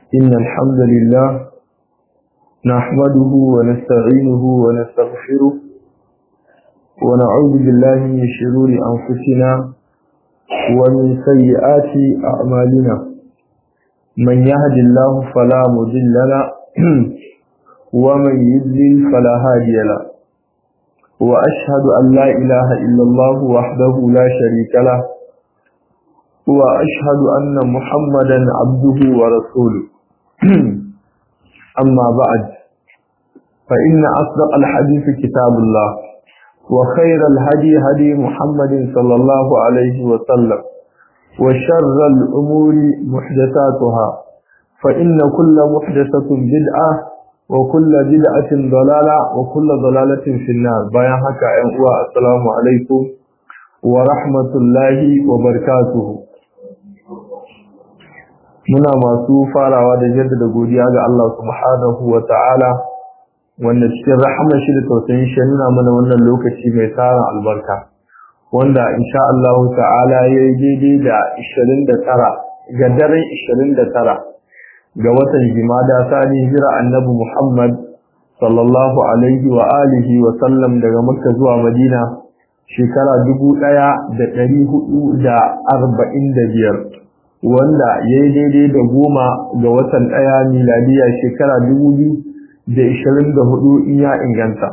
إن الحمد لله نحمده ونستعينه ونستغفره ونعوذ بالله من شرور أنفسنا ومن سيئات أعمالنا من يهد الله فلا مضل له ومن يضلل فلا هادي له وأشهد أن لا إله إلا الله وحده لا شريك له وأشهد أن محمدا عبده ورسوله أما بعد فإن أصدق الحديث كتاب الله وخير الهدي هدي محمد صلى الله عليه وسلم وشر الأمور محدثاتها فإن كل محدثة بدعة وكل بدعة ضلالة وكل ضلالة في النار بايا حكا السلام عليكم ورحمة الله وبركاته muna masu farawa da jaddada godiya ga Allah subhanahu wa ta'ala wanda cikin rahama shi da tausayin shi nuna mana wannan lokaci mai tsara albarka wanda insha Allah ta'ala ya yi daidai da 29 ga daren 29 ga watan jimada sani hijira annabi Muhammad sallallahu alaihi wa alihi wa sallam daga Makka zuwa Madina shekara 1445 wanda ya yi daidai da goma ga watan ɗaya miladiya shekara dubu biyu da ishirin da hudu in ya inganta.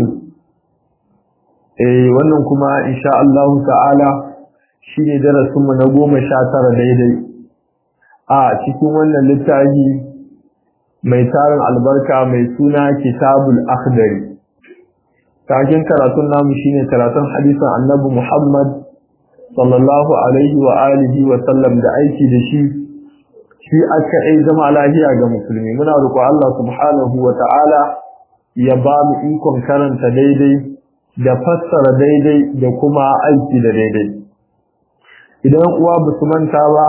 eh wannan kuma insha Allah ta'ala shi ne darasinmu na goma sha tara daidai a cikin wannan littafi mai tarin albarka mai suna kitabul akhdari takin karatun namu shine karatun hadisin annabi Muhammad sallallahu alaihi wa alihi wa sallam da aiki da shi shi aka yi zama lafiya ga musulmi muna roƙo Allah subhanahu wa ta'ala ya ba mu ikon karanta daidai da fassara daidai da kuma aiki da daidai idan uwa ba su manta ba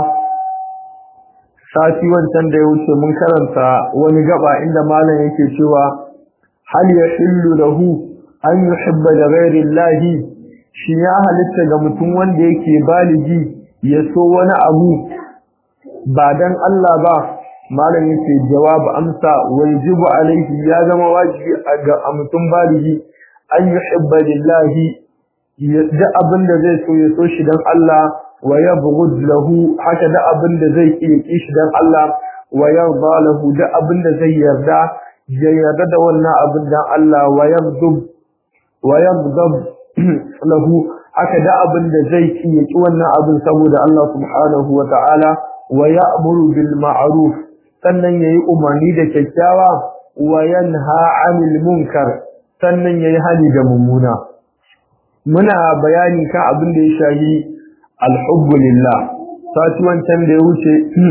sati wancan da ya wuce mun karanta wani gaba inda malam yake cewa hal yahillu lahu an yuhibba da ghairi llahi shi ya halitta ga mutum wanda yake baligi ya so wani abu ba dan Allah ba malam yake jawabu amsa wajibu alaihi ya zama wajibi ga mutum baligi an yuhibba lillahi da abin da zai so ya so shi dan Allah wa yabghud lahu haka da abin da zai ki shi dan Allah wa yarda lahu da abin da zai yarda ya yarda da wannan abin dan Allah wa yaghdab wa yaghdab lahu haka da abin da zai ci ya ki wannan abin saboda Allah subhanahu wa ta'ala wa ya'muru bil ma'ruf sannan yayi umarni da kyakkyawa wa yanha 'anil munkar sannan yayi hali da mummuna muna bayani kan abin da ya shahi alhubbu lillah sati wancan da ya wuce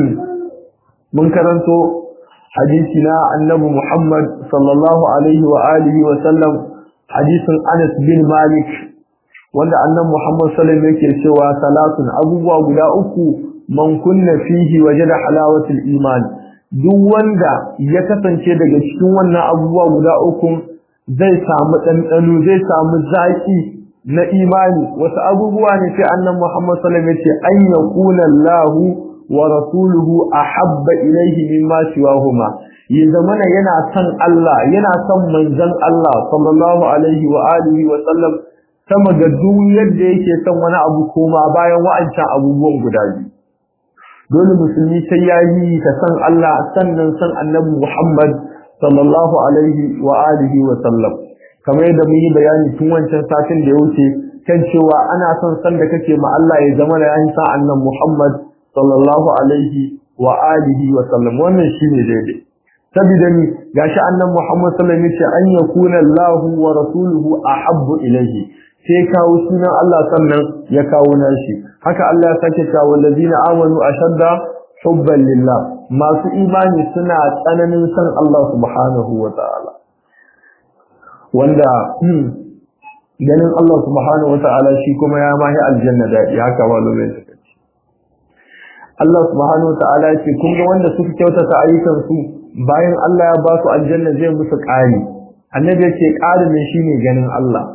mun karanto hadisi na annabi Muhammad sallallahu alaihi wa alihi wa sallam hadisin Anas bin Malik wanda annabi Muhammad sallallahu alaihi yake cewa salatun abubuwa guda uku man kunna fihi wajada halawatul iman duk wanda ya kasance daga cikin wannan abubuwa guda uku zai samu ɗanɗano zai samu zaki na imani wasu abubuwa ne sai annabi Muhammad sallallahu alaihi yace an yakuna Allahu wa rasuluhu ahabba ilayhi mimma siwahuma ya zamana yana son Allah yana son manzon Allah sallallahu alaihi wa alihi wa sallam sama ga duk yadda yake son wani abu koma bayan wa'ancan abubuwan guda biyu dole musulmi sai ya yi ta san Allah sannan san annabi Muhammad sallallahu alaihi wa alihi wa sallam kamar yadda mun yi bayani tun wancan satin da ya wuce kan cewa ana son san da kake ma Allah ya zama da yayin san annabi Muhammad sallallahu alaihi wa alihi wa sallam wannan shine daidai saboda ni gashi annabi Muhammad sallallahu alaihi wa sallam an yakuna Allahu wa rasuluhu ahabbu ilayhi sai kawo sunan Allah sannan ya kawo nashi haka Allah ya sake cewa wallazina amanu ashadda hubban lillah masu imani suna tsananin san Allah subhanahu wa ta'ala wanda ganin Allah subhanahu wa ta'ala shi kuma ya mahi aljanna dadi haka malumin suka ce Allah subhanahu wa ta'ala ya ce kun ga wanda suka kyautata ayyukan su bayan Allah ya ba su aljanna zai musu ƙari annabi ya ce ƙari ne shine ganin Allah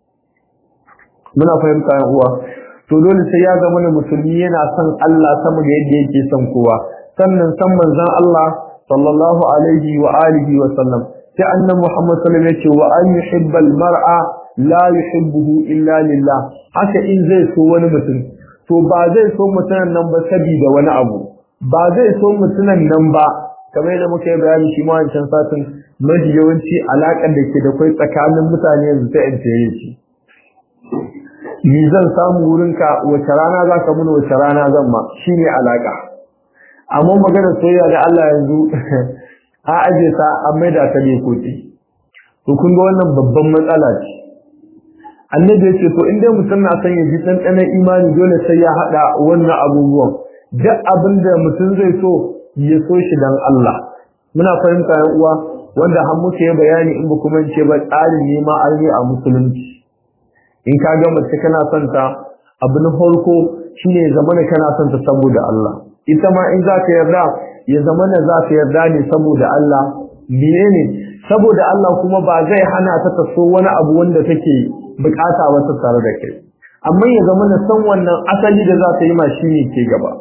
muna fahimta yan uwa to dole sai ya zama musulmi yana son Allah sama da yadda yake son kowa sannan san manzon Allah sallallahu alaihi wa alihi wa sallam sai annabi Muhammad sallallahu alaihi wa an yuhibba al-mar'a la yuhibbuhu illa lillah haka in zai so wani mutum to ba zai so mutumin nan ba saboda wani abu ba zai so mutumin nan ba kamar yadda muka yi bayani shi ma wancan satin mafi yawanci alaƙar da ke da kwai tsakanin mutane yanzu ta intere shi ni zan samu wurinka wace rana za ka mun wace rana zan ma shi ne alaƙa amma maganar soyayya da Allah yanzu a aje ta an maida ta ne koki to kun ga wannan babban matsala ce annabi ya ce to in dai mutum na son ya ji ɗanɗanon imani dole sai ya haɗa wannan abubuwan duk abin da mutum zai so ya so shi dan Allah muna fahimta yan uwa wanda har muke yi bayani in ba kuma ce ba tsarin nema arni a musulunci in ka ga mace kana son ta abu na farko shine zama da kana son ta saboda Allah ita ma in za ka yarda ya zama na za ka yarda ne saboda Allah menene saboda Allah kuma ba zai hana ta ta so wani abu wanda take bukata ba ta tare da kai amma ya zama na san wannan asali da za ta yi ma shine ke gaba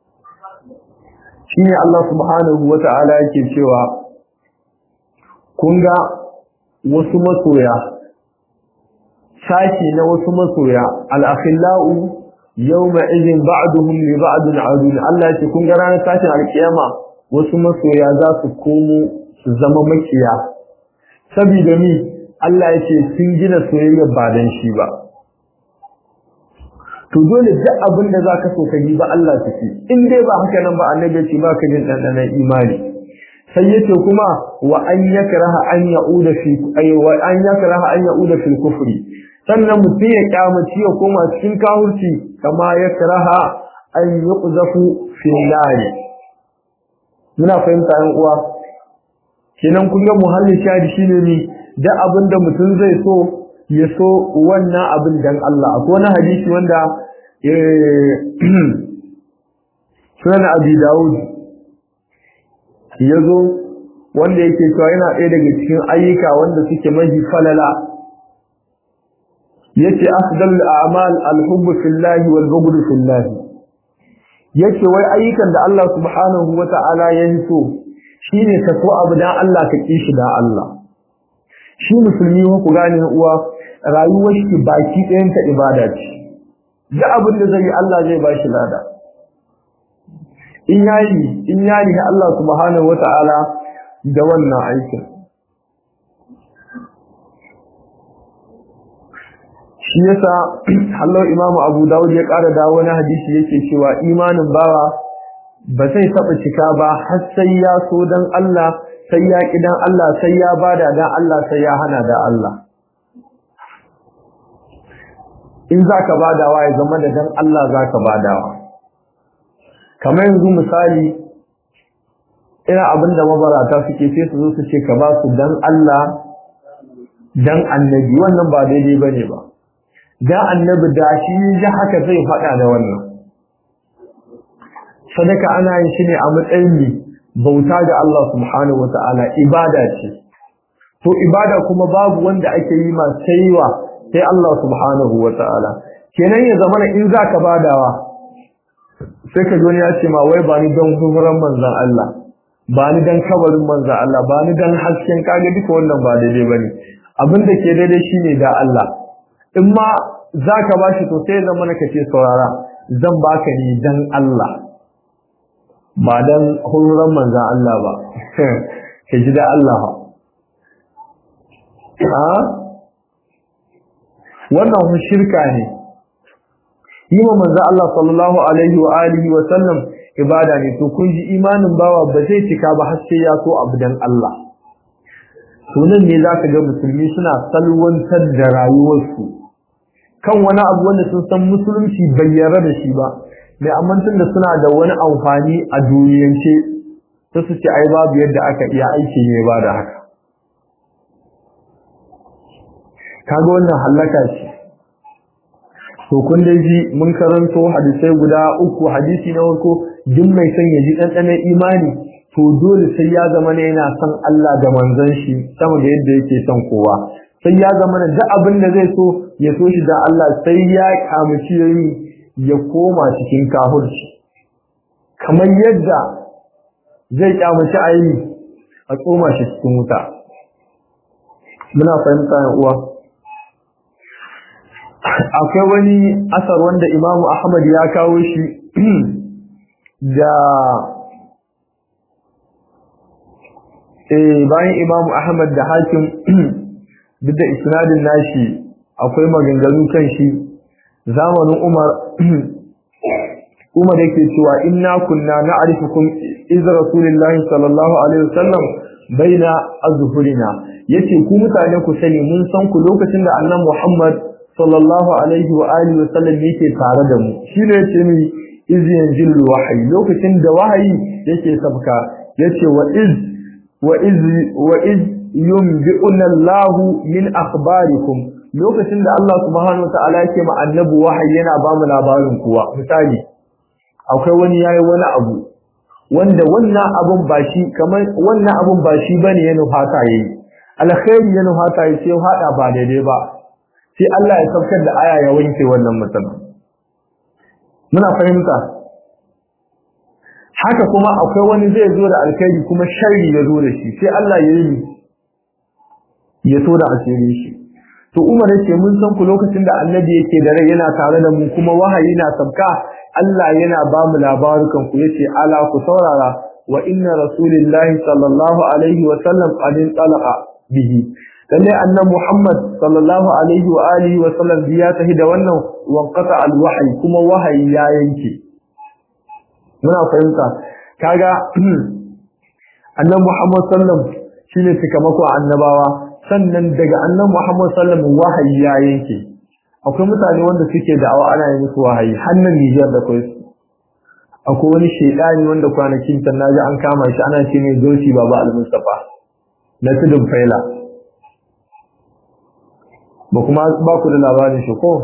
shine Allah subhanahu wata'ala yake cewa kun ga wasu masoya sashi na wasu masoya al-akhillau yawma idhin ba'duhum li ba'din adun Allah yake kun ga ranar tashin alkiyama wasu masoya za su komo su zama makiya saboda ni Allah yake sun gina soyayya ba dan shi ba to dole duk abin da zaka so ka yi ba Allah take in dai ba haka nan ba annabi ce ba ka jin dandanan imani sai yace kuma wa an yakraha an yauda fi ay wa an yakraha an yauda fi kufri sannan mutum ya kyamaci ya koma cikin kafirci kama yakraha an yuqzafu fi nari muna fahimta yan uwa kenan kun ga muhallin shadi shine ne da abin da mutum zai so ya so wannan abin dan Allah akwai wani hadisi wanda sunan abi dawud ya zo wanda yake cewa yana ɗaya daga cikin ayyuka wanda suke mahi falala yace afdal a'mal al-hubb fillahi wal bughd fillahi yace wai ayyukan da Allah subhanahu wata'ala ya yi so shine ka so abu dan Allah ka ki shi dan Allah shi musulmi ku gane uwa rayuwar shi baki ɗayan ta ibada ce da abin da zai yi Allah zai bashi lada in yayi in yayi Allah subhanahu wata'ala da wannan aikin shi yasa Allah Imam Abu Dawud ya ƙara dawo wani hadisi yake cewa imanin bawa ba zai taɓa cika ba har sai ya so dan Allah sai ya ƙi dan Allah sai ya bada dan Allah sai ya hana da Allah in zaka badawa ya zama da dan Allah zaka badawa kamar yanzu misali ina abinda mabarata suke sai su zo su ce ka ba su dan Allah dan annabi wannan ba daidai bane ba dan annabi da shi ya haka zai faɗa da wannan sadaka ana yin shi ne a matsayin bauta ga Allah subhanahu wataala ibada ce to ibada kuma babu wanda ake yi ma saiwa sai Allah subhanahu wataala kenan ya zama in zaka badawa sai ka ya ce ma wai ba ni don hukuran manzan Allah ba ni don kabarin manzan Allah ba ni don hasken kage duka wannan ba daidai bane abin da ke daidai shine da Allah in ma zaka bashi to sai zama na kace saurara zan baka ni dan Allah ba dan hukuran manzan Allah ba ka ji da Allah ha wannan shirka ne yi wa manzo Allah sallallahu alaihi wa alihi wa sallam ibada ne to kun ji imanin bawa ba zai cika ba har sai ya so abu dan Allah sunan ne zaka ga musulmi suna salwantar da rayuwarsu kan wani abu wanda sun san musulunci bai yarda da shi ba mai amantin da suna da wani amfani a duniyance sai su ce ai babu yadda aka iya aiki ne ba da haka kaga wannan halaka ce to kun dai ji mun karanto hadisai guda uku hadisi na farko duk mai son ya ji ɗanɗanon imani to dole sai ya zama ne yana son Allah da manzon shi sama da yadda yake son kowa sai ya zama ne duk abin da zai so ya so shi da Allah sai ya kamuci yayi ya koma cikin kafirci kamar yadda zai kyamaci ayi a tsoma shi cikin wuta muna fahimta ya uwa akwai wani asar wanda imamu ahmad ya kawo shi da eh bayan imamu ahmad da hakim duk da isnadin nashi akwai maganganu kan shi zamanin umar umar yake cewa inna kunna na'rifukum iz rasulillahi sallallahu alaihi wasallam baina azhurina yace ku mutane ku sani mun san ku lokacin da annabi muhammad sallallahu alaihi wa alihi wasallam yake tare da mu shine yace mi iz yanzilu wahyi lokacin da wahayi yake sabka yace wa iz wa iz wa iz yunbi'una Allah min akhbarikum lokacin da Allah subhanahu wataala yake ma annabi wahayi yana ba mu labarin kuwa misali akwai wani yayi wani abu wanda wannan abun ba shi kamar wannan abun ba shi bane ya nufata yayi alkhairi ya nufata yayi sai hada ba daidai ba sai Allah ya saukar da aya ya wanke wannan mutum muna fahimta haka kuma akwai wani zai zo da alkhairi kuma sharri ya zo da shi sai Allah ya yi ya so da asiri shi to Umar yake mun san ku lokacin da Annabi yake da rai yana tare da mu kuma wahayi na sabka Allah yana ba mu labarukan ku yace ala ku saurara wa inna rasulillahi sallallahu alaihi wa sallam qad talaqa bihi lalle annabi Muhammad sallallahu alaihi wa alihi wa sallam ya tahi da wannan wanqata alwahyi kuma wahayi ya yanke muna fahimta kaga annabi Muhammad sallam shine cikamako annabawa sannan daga annabi Muhammad sallam wahayi ya yanke akwai mutane wanda suke da'awa ana yi musu wahayi hannun Nijar da kai akwai wani shedani wanda kwanakin tan naji an kama shi ana ce ne Zoci Baba Al-Mustafa na tudun faila ba kuma ba ku da labarin shi ko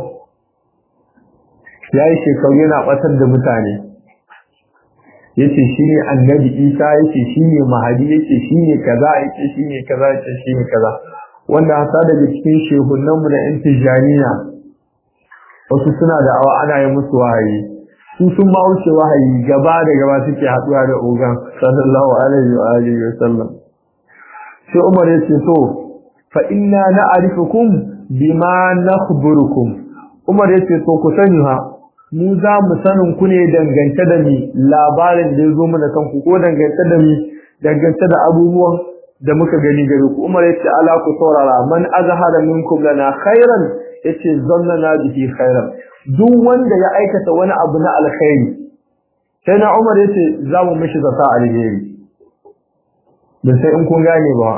yayi shekaru yana batar da mutane yace shine annabi Isa yace shine mahadi yace shine kaza yace shine kaza yace shine kaza wanda hasa daga cikin shehunan mu da intijaniya wasu suna da awa ana yi musu wahayi su sun ma wuce wahayi gaba da gaba suke haduwa da ogan sallallahu alaihi wa alihi wa sallam sai Umar yace to fa inna na'rifukum bima nakhburukum Umar yace to ku sani ha mu za mu sanin ku ne dangance da mi labarin da ya zo mana kanku ko dangance da mi dangance da abubuwan da muka gani gare ku Umar yace ala ku saurara man azhara minkum lana khairan yace zannana bihi khairan duk wanda ya aikata wani abu na alkhairi sai na Umar yace za mu mishi zata alheri da sai in kun gane ba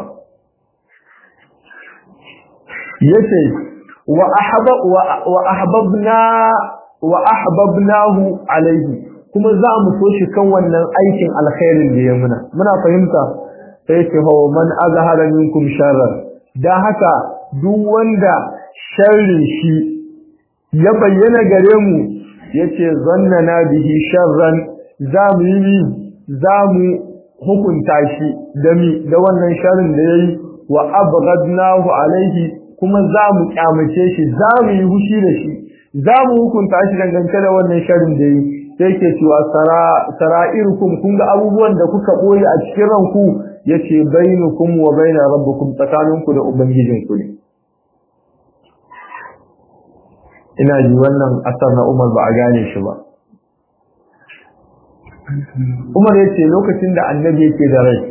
yace wa ahaba wa ahbabna wa ahbabnahu alaihi kuma za mu so shi kan wannan aikin alkhairin da ya muna muna fahimta sai ce hawa man azhara minkum sharran dan haka duk wanda sharrin shi ya bayyana gare mu yace zannana bihi sharran za mu yi za mu hukunta shi da mi da wannan sharrin da yayi wa abghadnahu alaihi kuma za mu kyamace shi za mu yi hushi da shi za mu hukunta shi dangance da wannan sharrin da yi sai ke cewa sara'irukum kun ga abubuwan da kuka boye a cikin ranku yace bainukum wa baina rabbukum tsakaninku da ubangijinku ne ina ji wannan asar na Umar ba a gane shi ba Umar yace lokacin da annabi yake da rai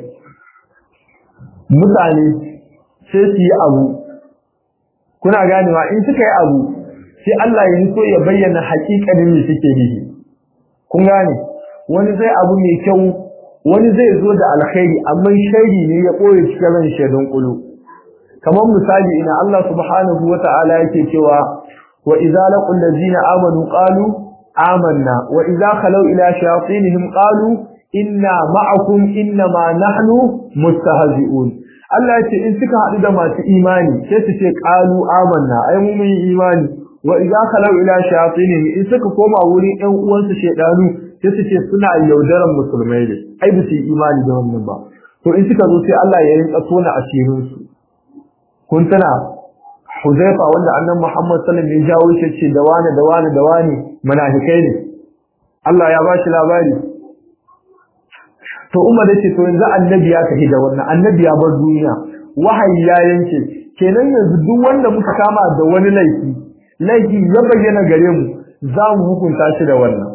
mutane sai su yi abu kuna ganewa in suka yi abu sai Allah ya so ya bayyana haƙiƙanin me suke yi kun gane wani zai abu mai kyau wani zai zo da alkhairi amma sharri ne ya koyi cikin ran shedon kulu kamar misali ina Allah subhanahu wata'ala yake cewa wa idza laqul ladina amanu qalu amanna wa idza khalu ila shayatinihim qalu inna ma'akum innama nahnu mustahzi'un Allah ya ce in suka haɗu da masu imani sai su ce qalu amanna ai mu mun imani wa idza khalu ila shayatinihim in suka koma wurin ɗan uwansu shedanu sai su ce suna yaudaran musulmai ne ai ba su yi imani da wannan ba to in suka zo sai Allah ya rinka tona asirin su kun tana Huzaifa wanda annabi Muhammad sallallahu alaihi wasallam ya jawo shi ce da wani da wani da wani munafikai ne Allah ya bashi labari to umar yace to yanzu annabi ya tafi da wannan annabi ya bar duniya wahayi ya yanke kenan yanzu duk wanda muka kama da wani laifi laifi ya bayyana gare mu za mu hukunta shi da wannan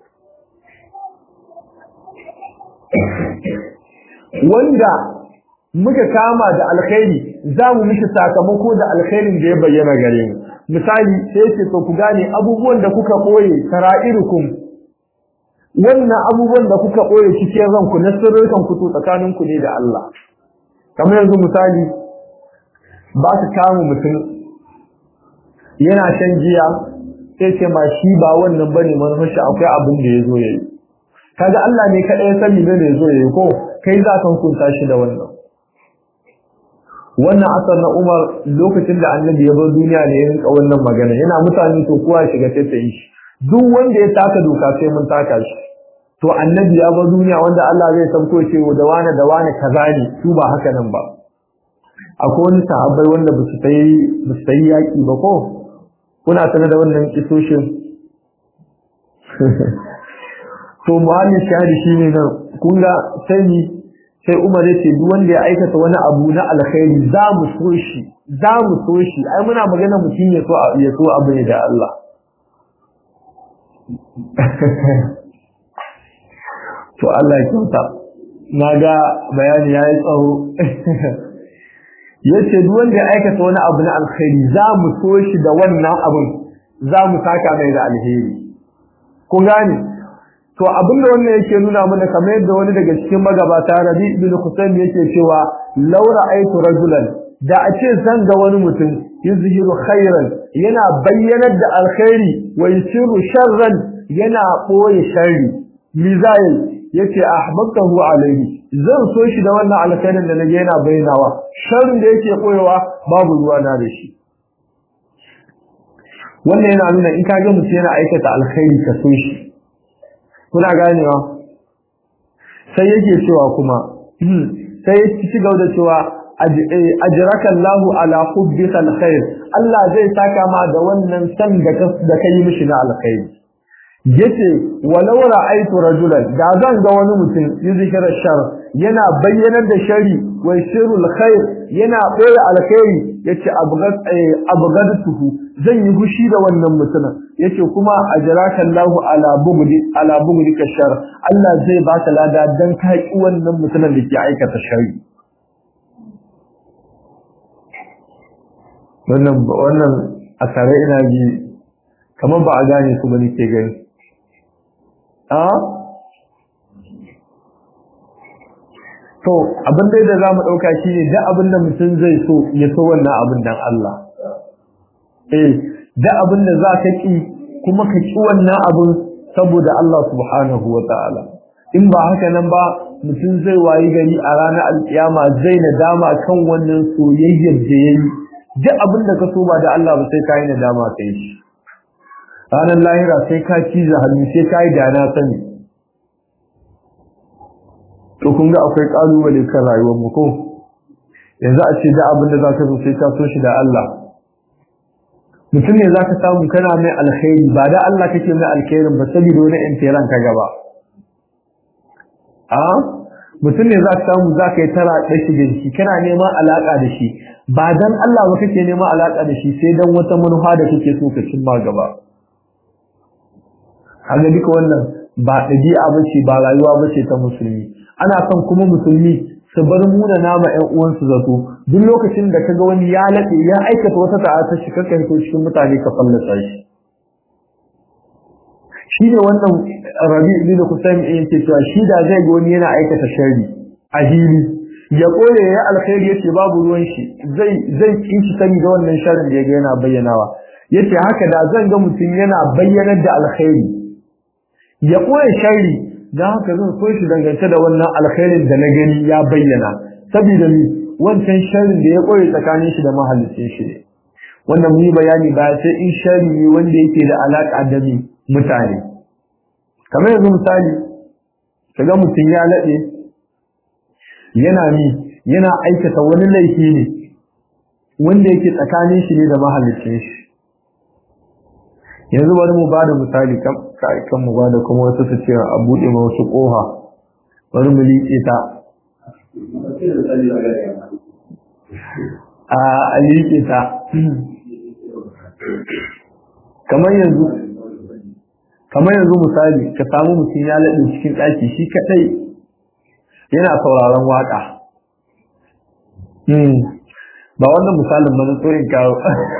wanda muka kama da alkhairi za mu mishi sakamako da alkhairin da ya bayyana gare mu misali sai ce to ku gane abubuwan da kuka koye sara'irukum wannan abubuwan da kuka koye cikin ranku na sirrukan ku to tsakanin ku ne da Allah kamar yanzu misali ba ka kama mutum yana shan giya sai ce ma shi ba wannan bane manufar shi akwai abin da yazo yayi kaga Allah ne kada ya sani ne yazo yayi ko kai za ka hukunta shi da wannan wannan asar na Umar lokacin da Annabi ya bar duniya ne ya rinka wannan magana yana mutane to kowa shiga ta yi shi duk wanda ya taka doka sai mun taka shi to Annabi ya bar duniya wanda Allah zai sauko ce da wani da wani kaza ne su ba haka nan ba akwai wani sahabbai wanda ba su tayi ba su tayi yaki ba ko kuna sanar da wannan kisoshin to muhammin shahadi shine nan kun ga sai sai Umar ya ce duk wanda ya aikata wani abu na alkhairi za mu so shi za mu so shi ai muna magana mutum ya so ya so abu ne da Allah to Allah ya kyauta na ga bayani ya yi tsawo ya ce duk wanda ya aikata wani abu na alkhairi za mu so shi da wannan abun za mu saka mai da alheri kun gane to abin da wannan yake nuna mana kamar yadda wani daga cikin magabata Rabi ibn Husayn yake cewa law ra'aytu rajulan da a ce zan ga wani mutum yuzhiru khairan yana bayyanar da alkhairi wa yusiru sharran yana boye sharri mizayil yace ahbabtahu alaihi zan so shi da wannan alkhairin da nage yana bayyanawa sharrin da yake koyewa babu ruwa na da shi wannan yana nuna in ka ga mutum yana aikata alkhairi ka so shi kuna ganewa sai yake cewa kuma sai ya ci gaba da cewa ajraka Allahu ala hubbika alkhair Allah zai saka ma da wannan san da da kai mishi na alkhairi yace walau ra'aytu rajulan da zan ga wani mutum yuzikira shar yana bayyanar da shari wa sirrul khair yana boye alkhairi yace abgad abgadtuhu zan yi hushi da wannan mutumin yace kuma ajraka Allahu ala bugdi ala bugdi kashar Allah zai baka lada dan ka ki wannan mutumin da ke aikata shari wannan wannan asare ina ji kamar ba a gane su bane ke gani a to abin da da zamu dauka shine da abin da mutum zai so ya so wannan abin dan Allah eh da abin da za ka ki kuma ka ki wannan abin saboda Allah subhanahu ta'ala. in ba haka nan ba mutum zai wayi gari a ranar alkiyama zai nadama kan wannan soyayyar da yayi duk abin da ka so ba da Allah ba sai ka yi nadama kai shi ranar lahira sai ka ciza hannu sai ka yi da na sani to kun ga akwai kalubale kan rayuwar mu ko yanzu a ce da abin da za ka so sai ka so shi da Allah mutum ne zaka samu kana mai alkhairi ba da Allah kake mai alkhairin ba saboda wani intiran ka gaba a mutum ne zaka samu zaka yi tara da shi da shi kana neman alaka da shi ba dan Allah ba kake neman alaka da shi sai dan wata manufa da kake so ka cimma gaba kaga duka wannan ba dabi'a bace ba rayuwa bace ta musulmi ana son kuma musulmi su bar muna nama ƴan uwansu zato duk lokacin da kaga wani ya laɗe ya aikata wata ta'ata shi kaka hito cikin mutane ka fallasa shi shi ne wannan rabi ibn kusaim yake cewa shi da zai ga wani yana aikata sharri a hili ya kore ya alkhairi yace babu ruwan shi zai zai kinshi sani da wannan sharrin da yaga yana bayyanawa yace haka da zan ga mutum yana bayyanar da alkhairi ya koya sharri dan haka zan so shi dangance da wannan alkhairin da na gani ya bayyana saboda ni wancan sharrin da ya koyi tsakanin shi da mahallicin shi ne wannan mun yi bayani ba sai in sharri ne wanda yake da alaka da ni mutane kamar yanzu misali kaga mutum ya lade yana ni yana aikata wani laifi ne wanda yake tsakanin shi ne da mahallicin shi yanzu bari mu bada misali kan kan mu bada kuma wasu su ce a bude ma wasu koha bari mu liƙe ta a liƙe ta kamar yanzu kamar yanzu misali ka samu mutum ya laɗe cikin ɗaki shi kaɗai yana sauraron waƙa ba wannan misalin ba na tsorin kawo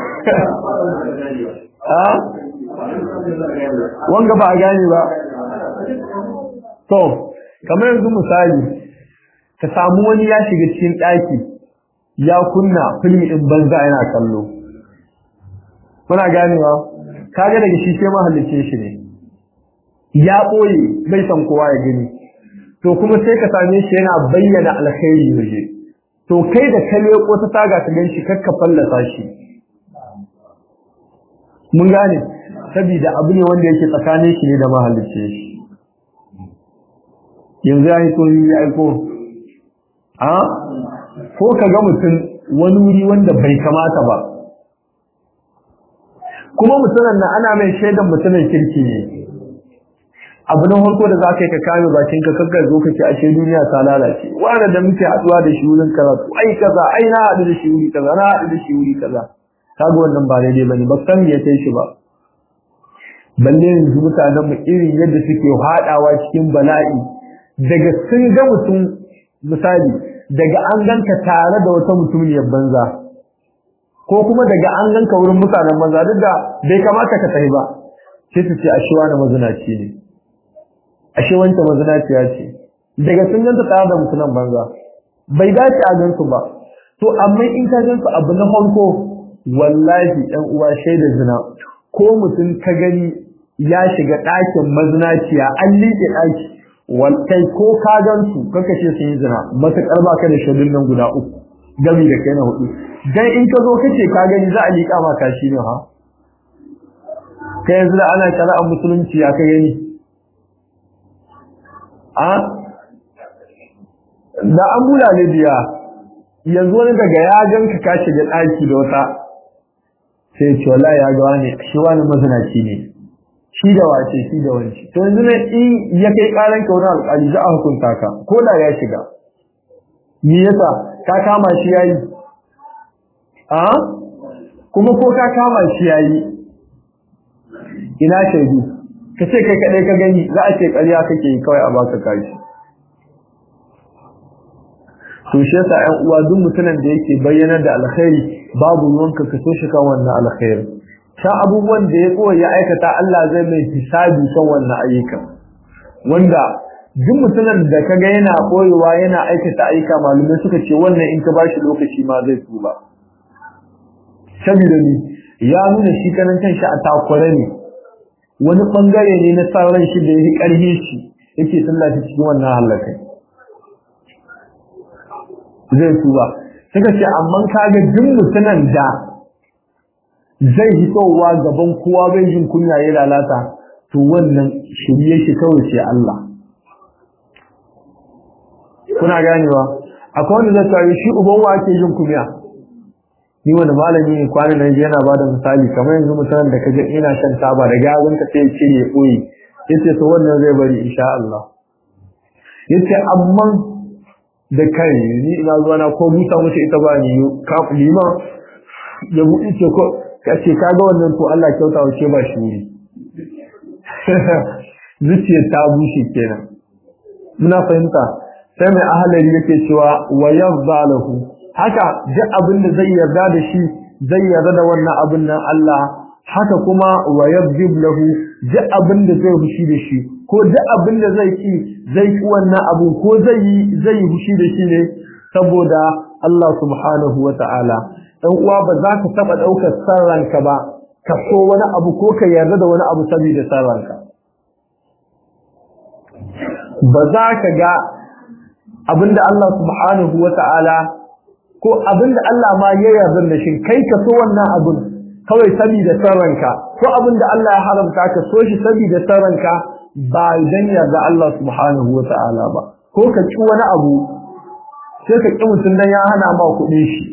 wanga ba a gane ba to kamar yanzu misali ka samu wani ya shiga cikin ɗaki ya kunna filmi ɗin banza yana kallo kuna ganewa kaga daga shi sai mahallicin shi ne ya ɓoye bai san kowa ya gani to kuma sai ka same shi yana bayyana alkhairi waje to kai da ka leko ta taga ka gan shi kakka fallasa shi mun gane saboda abu ne wanda yake tsakanin shi ne da mahallicin shi yanzu ya yi so ya aiko a ko ka ga mutum wani wuri wanda bai kamata ba kuma mutumin nan ana mai shaidan mutumin kirki ne abu na farko da za ka yi ka kame bakin ka kakka zo ka ce ashe duniya ta lalace wanda da muke haɗuwa da shi wurin karatu ai kaza ai na haɗu da shi wuri kaza na haɗu da shi wuri kaza kaga wannan ba daidai bane ba san ya kai shi ba balle yanzu mutanen mu irin yadda suke haɗawa cikin bala'i daga sun ga mutum misali daga an ganka tare da wata mutumiyar banza ko kuma daga an ganka wurin mutanen banza duk da bai kamata ka tafi ba sai su ce ashe wani mazinaci ne ashe wancan mazinaciya ce daga sun ganta tare da mutumin banza bai dace a gansu ba to amma in ka gansu abu na farko wallahi ɗan uwa shaida zina ko mutum ka gani ya shiga ɗakin mazinaciya an liƙe ɗaki kai ko ka gansu kaka ce sun yi zina matuƙar ba ka da shaidun nan guda uku gami da kai na hudu dan in ka zo kace ka gani za a liƙa ma kashi ne ha kai yanzu da ana shari'ar musulunci ya ka gani a da an bula ne biya yanzu wani daga ya ganka ka shiga ɗaki da wata sai ce wallahi ya ga wani shi wani mazinaci ne shi da wace shi da wanci to yanzu ne in ya kai karan ka wurin alƙali za a hukunta ka ko da ya shiga me yasa ka kama shi yayi a kuma ko ka kama shi yayi ina shaidu ka ce kai kadai ka gani za a ce ƙarya kake yi kawai a baka kashi to shi yasa ƴan uwa duk mutumin da yake bayyana da alkhairi babu ruwanka ka so shi kan wannan alkhairi ta abubuwan da ya kowa ya aikata Allah zai mai hisabi kan wannan ayyuka wanda duk mutumin da kaga yana koyewa yana aikata ayyuka malumai suka ce wannan in ka bashi lokaci ma zai tuba saboda ni ya nuna shi kanan kanshi a takware ne wani bangare ne na sauran shi da yake karhe shi yake sallaci cikin wannan halakai zai tuba suka ce amma kaga duk mutumin da zai hitowa gaban kowa bai jin kunya ya lalata to wannan shirye shi kawai ce Allah kuna ganewa akwai wanda zai tsari shi uban wa ake jin kunya ni wani malami ne kwanan nan yana ba da misali kamar yanzu mutanen da kaga ina shan taba da gazon ka sai ce ya koyi yace to wannan zai bari insha Allah yace amma da kai ni ina zuwa na ko buta mutu ita ba ni ka liman ya buɗe ce ko kace kaga wannan to Allah kyauta wace ba shi wuri zuciyar ta bushe kenan muna fahimta sai mai ahalari yake cewa wa yarda lahu haka duk abin da zai yarda da shi zai yarda da wannan abin nan Allah haka kuma wa yabdib lahu duk abin da zai hushi da shi ko duk abin da zai ki zai ki wannan abu ko zai yi zai yi hushi da shi ne saboda Allah subhanahu wa ta'ala dan uwa ba za ka taba daukar sarranka ba ka so wani abu ko ka yarda da wani abu saboda sarranka ba za ka ga abinda Allah subhanahu wa ta'ala ko abinda Allah ma ya yarda da shi kai ka so wannan abin kawai saboda sarranka ko abinda Allah ya haramta ka so shi saboda sarranka ba dan yarda Allah subhanahu wa ta'ala ba ko ka ci wani abu sai ka ki mutun dan ya hana ma kuɗin shi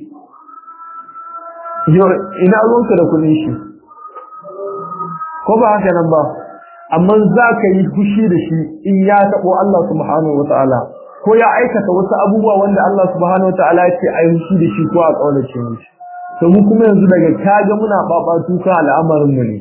yo ina ruwanka da kuɗin shi ko ba haka nan ba amma za ka yi fushi da shi in ya taɓo Allah subhanahu wa ta'ala ko ya aikata wasu abubuwa wanda Allah subhanahu wa ta'ala ya ce a yi fushi da shi ko a ƙaunace mishi to mu kuma yanzu daga kaga muna ɓaɓatu kan al'amarin mu ne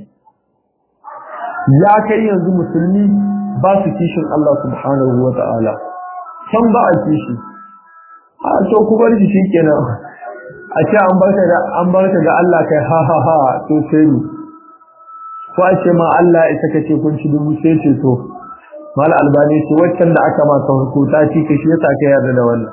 ya kai yanzu musulmi ba su kishin Allah subhanahu wa ta'ala san ba a kishi a to ku bar shi kenan a ce an barka da an barka ga Allah kai ha ha ha to sai ni ko a ce ma Allah ita kace kun ci dubu sai ce to mal albani ce waccan da aka maka hukuta ci ka shi yasa ka yarda da wannan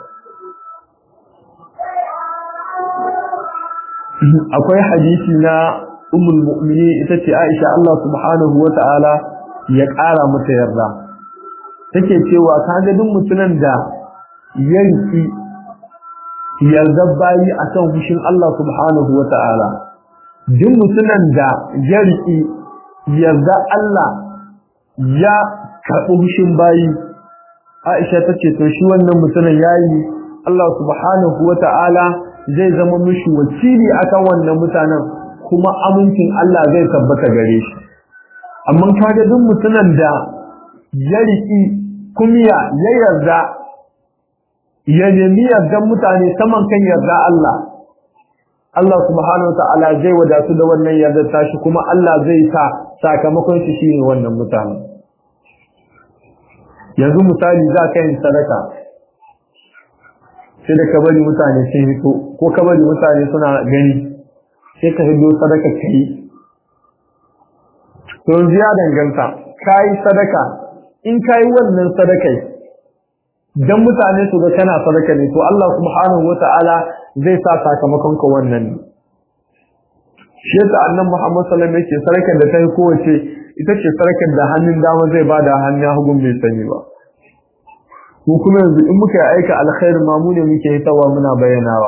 akwai hadisi na ummul mu'minin ita ce Aisha Allah subhanahu wa ta'ala ya ƙara mata yarda take cewa kaga duk mutumin da yanki yarda bayi akan hushin Allah subhanahu wa ta'ala duk mutumin da yarki yarda Allah ya karɓi hushin bayi Aisha tace to shi wannan mutumin yayi Allah subhanahu wa ta'ala zai zama mishi wakili akan wannan mutanen kuma amincin Allah zai tabbata gare shi amma kaga duk mutumin da ya riki kumiya ya yarda ya nemi yardan mutane saman kan yarda Allah Allah subhanahu wataala zai wadatu da wannan yarda tashi kuma Allah zai sa sakamakon shi shine wannan mutane yanzu misali za ka yi sadaka sai da ka bari mutane sun hito ko ka bari mutane suna gani sai ka hido sadaka ka yi to ya danganta ka yi sadaka in ka yi wannan sadakai dan mutane su ga kana sadaka ne to Allah subhanahu wata'ala zai sa sakamakon ka wannan ne shi yasa annabi Muhammad sallallahu alaihi wasallam yake sadakar da ta yi kowace ita ce sadakar da hannun dama zai bada hannun hagun bai sani ba mu kuma yanzu in muka yi aika alkhairi ma mu ne muke hitawa muna bayyanawa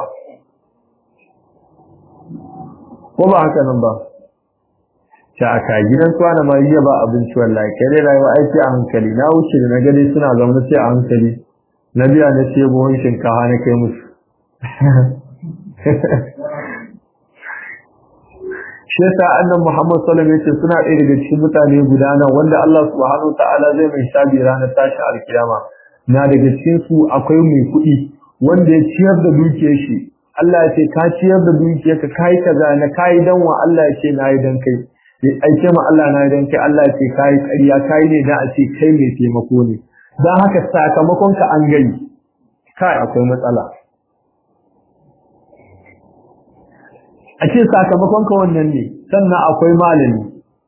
ko ba haka nan ba ta aka gidan su ana mai ba abinci wallahi kai dai rayuwa aiki a hankali na wuce da na gani suna zaune sai a hankali na biya na ce buhun shinkafa na kai musu shi yasa annan Muhammad sallallahu alaihi wasallam suna ɗaya daga cikin mutane guda nan wanda Allah subhanahu ta'ala zai mai shabi ranar tashi alkiyama na daga cikin su akwai mai kuɗi wanda ya ciyar da dukiyar shi Allah ya ce ka ciyar da dukiyar ka kai kaza na kai dan wa Allah ya ce nayi dan kai ya aike ma Allah nayi dan kai Allah ya ce kai ƙarya kai ne da a ce kai mai taimako ne dan haka sakamakon ka an gani kai akwai matsala a ce sakamakon ka wannan ne sannan akwai malami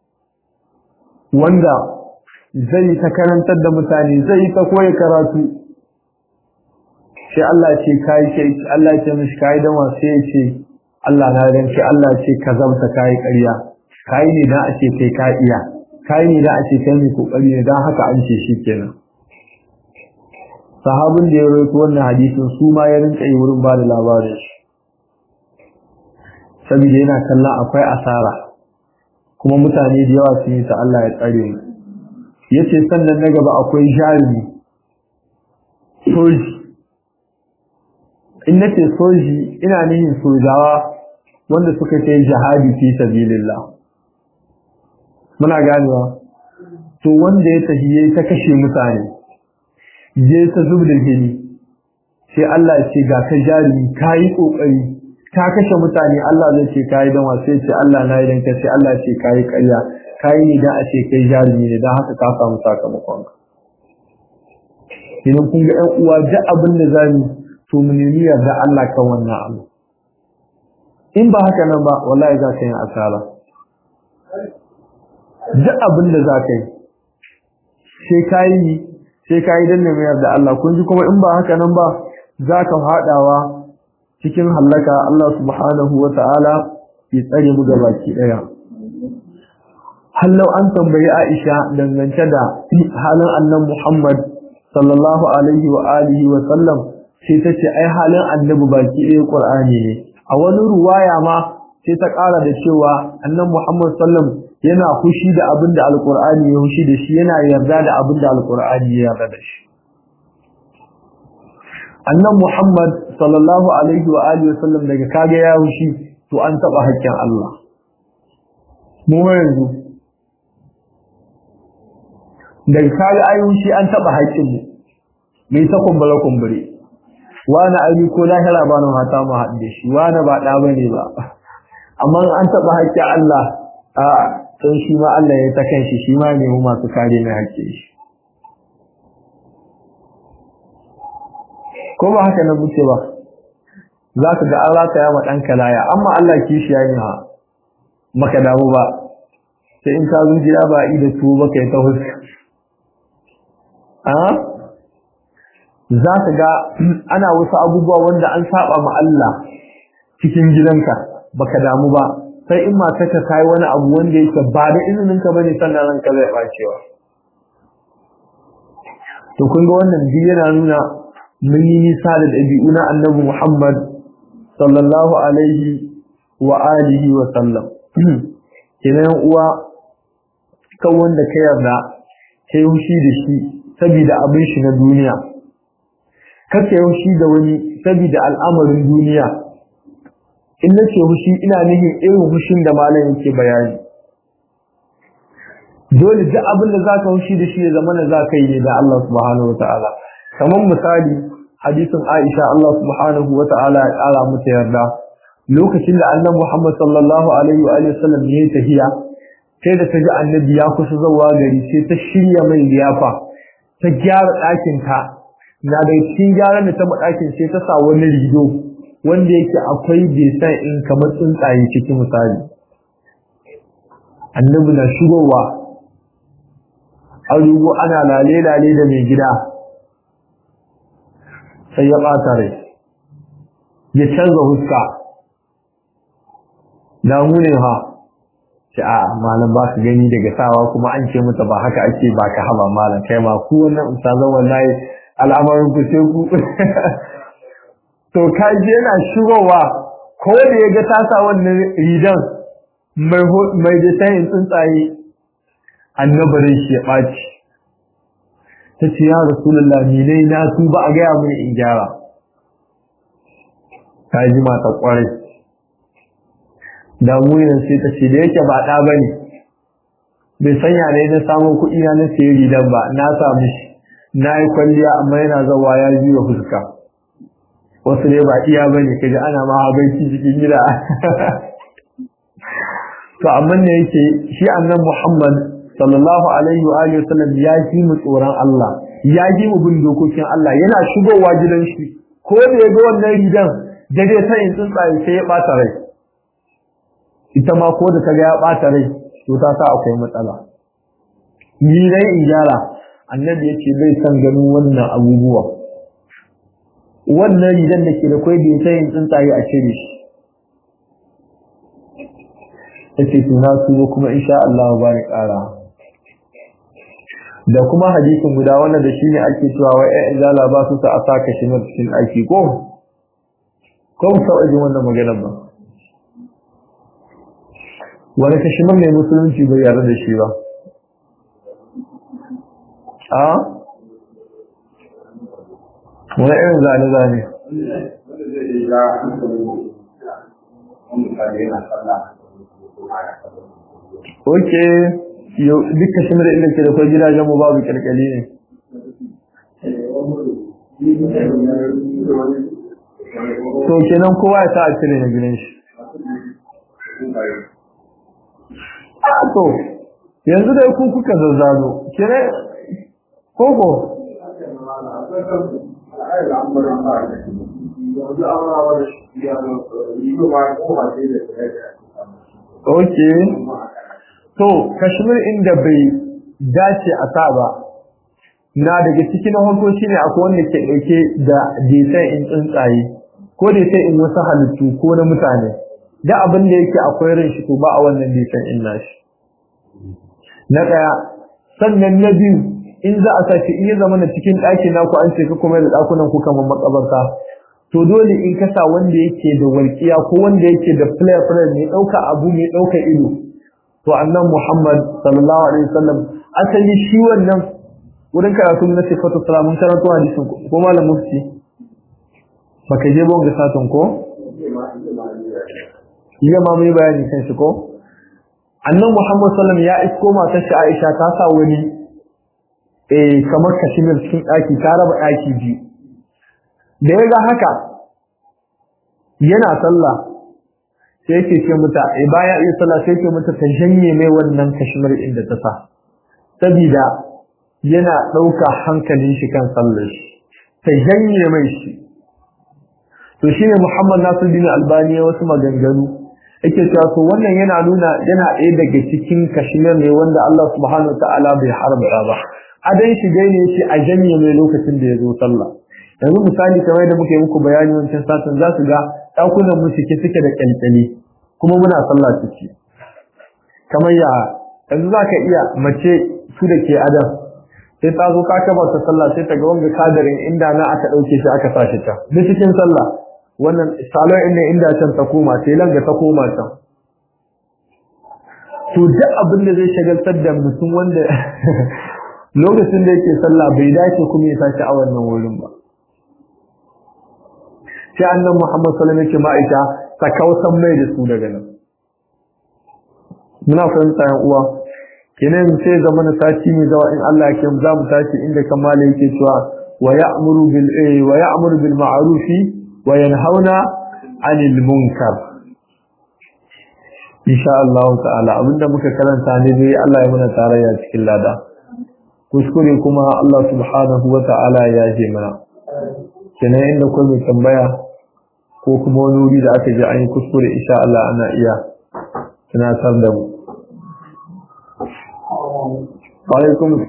wanda zai ta karantar da mutane zai ta koyi karatu sai Allah ce kai sai Allah ce mishi kai dan wa sai ce Allah na ran ce Allah ce ka zabta kai ƙarya kai ne dan a ce kai ka iya kai ne dan a ce kai mai kokari ne dan haka an ce shi kenan sahabin da ya rawaito wannan hadisin su ma ya rinka yi wurin ba da labarin shi saboda yana kallon akwai asara kuma mutane da yawa sun yi ta Allah ya tsare mu yace sannan na gaba akwai jarumi soji in nace soji ina nihin sojawa wanda suka kai jihadi fi sabilillah muna ganewa to wanda ya tafi yayi ta kashe mutane je ta zubda jini sai Allah ya ce ga ka jarumi kai kokari ka kashe mutane Allah zai ce kai dan wasu ce Allah na idan ka ce Allah ce kai ƙarya kai ne da a ce kai jarumi ne dan haka ka samu sakamakon ka idan kun ga ƴan uwa duk abin da zamu to mu nemi yarda Allah kan wannan abu in ba haka nan ba wallahi za ka yi asara duk abin da za ka yi sai ka yi sai ka yi dan ne yarda Allah kun ji kuma in ba haka nan ba za ka haɗawa cikin hallaka Allah subhanahu wa ta'ala ya tsare mu baki ɗaya. Hallau an tambayi Aisha dangance da halin annan Muhammad sallallahu alaihi wa alihi wa sallam sai ta ce ai halin annabi baki ɗaya Qur'ani ne. A wani ruwaya ma sai ta ƙara da cewa annan Muhammad sallam yana fushi da abin da Alƙur'ani ya fushi da shi yana yarda da abin da Alƙur'ani ya yarda da shi. annan Muhammad sallallahu alaihi wa alihi wasallam daga kage ya wushi to an taba haƙƙin Allah mu yanzu da kaga ayyun shi an taba haƙƙin mu mai ta kumbura kumbure wani ayi ko lahira ba nan hata mu haɗe shi wani ba ɗa bane ba amma an taba haƙƙin Allah a san shi ma Allah ya ta kanshi shi ma ne mu masu kare mai haƙƙin shi ko ba haka nan muke ba za ka ga an rataya ma ɗanka laya amma Allah kishi ya yi ha maka damu ba sai in ka zo gida ba i da tuwo baka yi ta huska a za ka ga ana wasu abubuwa wanda an saba ma Allah cikin gidanka baka damu ba sai in matarka kai wani abu wanda yake ba da izinin ka bane sannan ranka zai bacewa to kun ga wannan biyu yana nuna mun yi nisa da ɗabi'u na annabi Muhammad sallallahu alaihi wa alihi wa sallam kenan uwa kan wanda ka yarda kai hushi da shi saboda abin shi na duniya kar ka hushi da wani saboda al'amarin duniya in nace hushi ina nihin irin hushin da malam yake bayani dole duk abin da zaka hushi da shi ya zama na zaka yi ne da Allah subhanahu wataala kamar misali hadisin Aisha Allah subhanahu wataala ya kara mata yarda lokacin da Annabi Muhammad sallallahu alaihi wa alihi wasallam ya tafiya sai da ta ji Annabi ya kusa zuwa gari sai ta shirya mai liyafa ta gyara ɗakin ta na da cikin gyaran da ta ɗakin sai ta sa wani rido wanda yake akwai design in kamar tsuntsaye cikin misali Annabi na shigowa an rugo ana lale-lale da mai gida sai ya ɓata rai ya canza huska damu ne ha ce a malam ba su gani daga sawa kuma an ce mata ba haka ake ba ka haba malam kai ma ku wannan ustazan wallahi al'amarin ku sai ku to ka je yana shigowa ko da ya ga tasa wannan ridan mai mai da sayin tsuntsaye annabarin shi ya ɓaci ta ce ya rasulullah ni dai na su ba a gaya mai in gyara ta ji mata kwarai damuwar sai ta ce da yake ba ɗa ba ne bai sanya ne na samun kuɗi na na sayi ridan ba na samu shi na yi kwalliya amma yana zawa ya juya fuska wasu ne ba iya ba ne kaji ana ma habaici cikin gida to amma ne yake shi annan muhammad sallallahu alaihi wa alihi wasallam ya ji mu tsoron Allah ya ji mu bin dokokin Allah yana shigowa gidan shi ko da ya ga wannan ridan dare sai in tsuntsaye sai ya bata rai ita ma ko da kaga ya bata rai to ta sa akwai matsala ni dai in gyara annabi yace bai san ganin wannan abubuwa wannan ridan da ke da kai da sai in tsuntsaye a cire shi yace to na tuwo kuma insha Allah ba ni ƙara da kuma hadisin guda wanda da shine ake cewa wai ai izala ba su sa a saka shi cikin aiki ko ko mu sauka jin wannan maganar ba wani kashimar ne musulunci bai yarda da shi ba a wani irin zane-zane ok duk kashimar inda ke da kwai gidajen mu babu kyalkyali ne to kenan kowa ya sa a cire na gidan shi a to yanzu da ku kuka zazzano kire koko ok to kashmir inda bai dace a sa ba na daga cikin hankoci ne akwai wanda ke ɗauke da desan in tsuntsaye ko desan in wasu halittu ko na mutane da abin da yake akwai ran shi to ba a wannan desan in nashi na ɗaya sannan na biyu in za a sace in ya zama na cikin ɗakin naku an ce ka kuma da ɗakunan ku kamar makabarta to dole in ka sa wanda yake da walƙiya ko wanda yake da flare flare mai ɗauka abu mai ɗauka ido to annan Muhammad sallallahu alaihi wasallam asali shi wannan wurin karatu na sifatu salamun karanto hadisin ko malam mufti baka je bon ga satun ko iya ma mai bayani kan shi ko annan Muhammad sallallahu ya isko matar shi Aisha ta sa wani eh kamar kashimir cikin ɗaki ta raba ɗaki biyu da ya ga haka yana sallah sai yake ce mata eh baya iya sallah sai yake mata ta janye mai wannan kashimir inda ta sa sabida yana ɗauka hankalin shi kan sallar shi ta janye mai shi to shine Muhammad Nasiruddin Albani ya wasu maganganu yake cewa to wannan yana nuna yana ɗaya daga cikin kashimir ne wanda Allah subhanahu wataala bai haramta ba adan shi dai ne shi a janye mai lokacin da ya zo sallah yanzu misali kamar da muke muku bayani wancan satin za su ga ɗakunan mu cike suke da kyalkyali kuma muna sallah ciki kamar ya yanzu za ka iya mace su da ke adam sai ta zo ka kaba ta sallah sai ta ga wanga kadarin inda na aka ɗauke shi aka sa shi ta duk cikin sallah wannan salon inda inda can ta koma sai langa ta koma can to duk abin da zai shagaltar da mutum wanda lokacin da yake sallah bai dace kuma ya sashi a wannan wurin ba sai annan Muhammad sallallahu alaihi wasallam ma'aika ta kausan mai da su daga nan muna fahimta yan uwa kenan sai zama na sati ne zawa in Allah ya za mu tashi inda kamala yake cewa wa ya'muru bil wa ya'muru bil ma'ruf wa yanhauna 'anil munkar insha Allah ta'ala abinda muka karanta ne dai Allah ya muna tarayya cikin lada kuskure kuma Allah subhanahu wa ta'ala ya je mana kenan inda ko mai tambaya ko kuma wani wuri da aka ji an yi kuskure insha Allah ana iya tunatar da mu wa alaikum